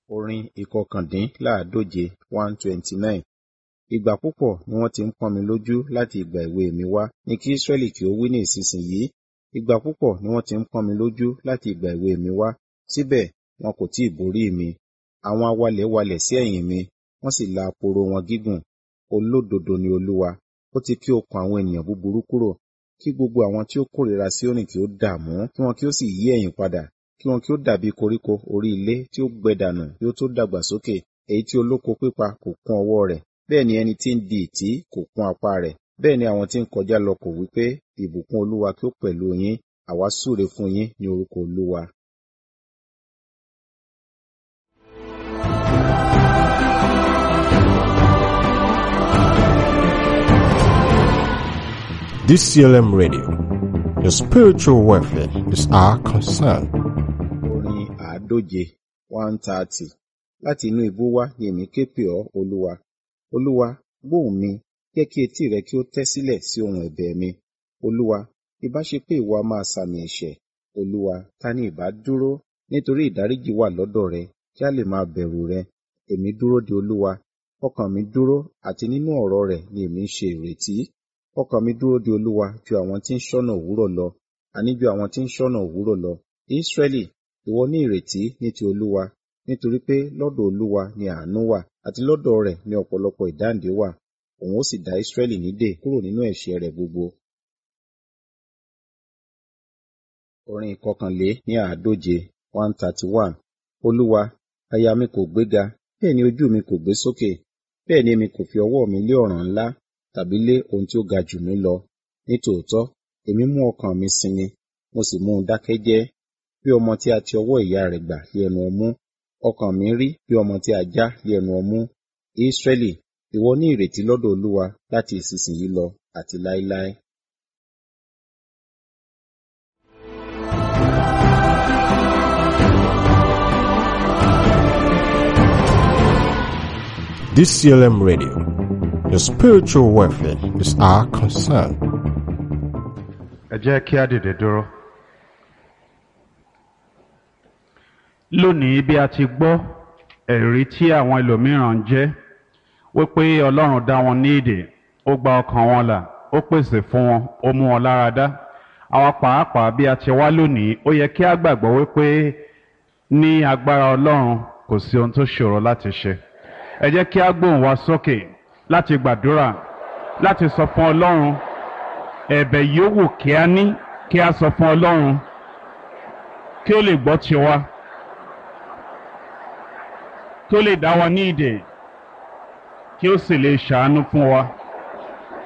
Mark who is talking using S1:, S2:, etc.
S1: Orin ìkọkàndínláàádóje one twenty nine. Ìgbà púpọ̀ ni wọ́n ti ń pọ́n mi lójú láti ìgbà èwe mi wá, ní kí Israẹli kí ó wí ní ìsinsìnyí. Ìgbà púpọ̀ ni wọ́n ti ń pọ́n mi lójú láti ìgbà èwe mi wá, síbẹ̀ wọn kò tí ì borí mi. Àwọn awalẹ̀ walẹ̀ sí ẹ̀yìn mi, wọ́n sì la aporo wọn gígùn. Olódodo ni Olúwa, ó ti ké okùn àwọn ènìyàn búburú kúrò. Kí gbogbo àwọn tí ó kórìíra Síónì kí ó dààmú, kí wọn kí ó sì yí ẹ̀yìn padà, kí wọn kí ó dàbí koríko orí ilé tí ó gbẹ dànù kí ó tó dàgbà sókè, èyí tí olóko pípa kò kún ọwọ́ rẹ̀, bẹ́ẹ̀ ni ẹni tí ń di ìtí kò kún apá rẹ̀. Bẹ́ẹ̀ ni àwọn tí ń kọjá lọ kò wí pé, ìbùkún Olúwa kí ó pẹ̀lú yín, àwa súre fún yín ní orúkọ Olúwa.
S2: DCLM Radio. Your spiritual welfare is our concern.
S1: Orin àádóje one thirty. Láti inú ibú wá ni èmi ké pè ọ́, Olúwa. Olúwa, gbóhùn mi, jẹ́ kí etí rẹ kí ó tẹ́ sílẹ̀ sí ohùn ẹ̀bẹ̀ mi. Olúwa, ìbá ṣe pé ìwọ a máa sàmì ẹ̀ṣẹ̀. Olúwa, ta ni ìbá dúró? Nítorí ìdáríjì wà lọ́dọ̀ rẹ, kí a lè máa bẹ̀rù rẹ. Èmi dúró de Olúwa. Ọkàn mi dúró, àti nínú ọ̀rọ̀ rẹ̀ ni èmi ń ṣe ìrètí. Ọkàn mi dúró de Olúwa ju àwọn tí ń ṣọ́nà òwúrọ̀ lọ, àní ju àwọn tí ń ṣọ́nà òwúrọ̀ lọ. Ísírẹ́lì, ìwọ ní ìrètí ní ti Olúwa, nítorí pé lọ́dọ̀ Olúwa ni àánú wà, àti lọ́dọ̀ rẹ̀ ni ọ̀pọ̀lọpọ̀ ìdáǹdè wà. Òun ó sì dá Ísírẹ́lì nídè kúrò nínú ẹ̀ṣẹ̀ rẹ̀ gbogbo. Orin ìkọkànlé ní àádóje one thirty one. Olúwa, àyà mi kò gbéga, bẹ́ẹ̀ ni ojú mi kò gbé sókè, bẹ́ẹ̀ ni èmi kò fi ọwọ́ mi lé ọ̀ràn ńlá tàbí lé ohun tí ó ga jù mí lọ. Nítòótọ́, èmi mú ọkàn mi sinmi, mo sì mú un dákẹ́ jẹ́, bí ọmọ tí a ti ọwọ́ ìyá rẹ̀ gbà lé ẹnu ọmú. Ọkàn mi rí bí ọmọ tí a já lé ẹnu ọmú. Ísírẹ́lì, ìwọ ní ìrètí lọ́dọ̀ Olúwa láti ìsinsìnyí lọ àti láéláé.
S2: DCLM Radio. Your spiritual welfare is our concern.
S3: ẹ jẹ́ kí á dìde dúró. lónìí bí a ti gbọ́ ẹ̀rí tí àwọn ẹlòmíràn ń jẹ́ wípé ọlọ́run dá wọn ní ìdè ó gba ọkàn wọn là ó pèsè fún wọn ó mú wọn lára dá àwa pàápàá bí a ti wá lónìí ó yẹ kí á gbàgbọ́ wípé ní agbára ọlọ́run kò sí ohun tó ṣòro láti ṣe ẹ jẹ́ kí á gbóhùn wa sókè láti gbàdúrà láti sọ fún ọlọ́run ẹ̀bẹ̀ yòówù kí a ní kí a sọ fún ọlọ́run kí ó lè gbọ́ tiwa kí ó lè dá wa ní ìdè kí ó sì lè ṣàánú fún wa.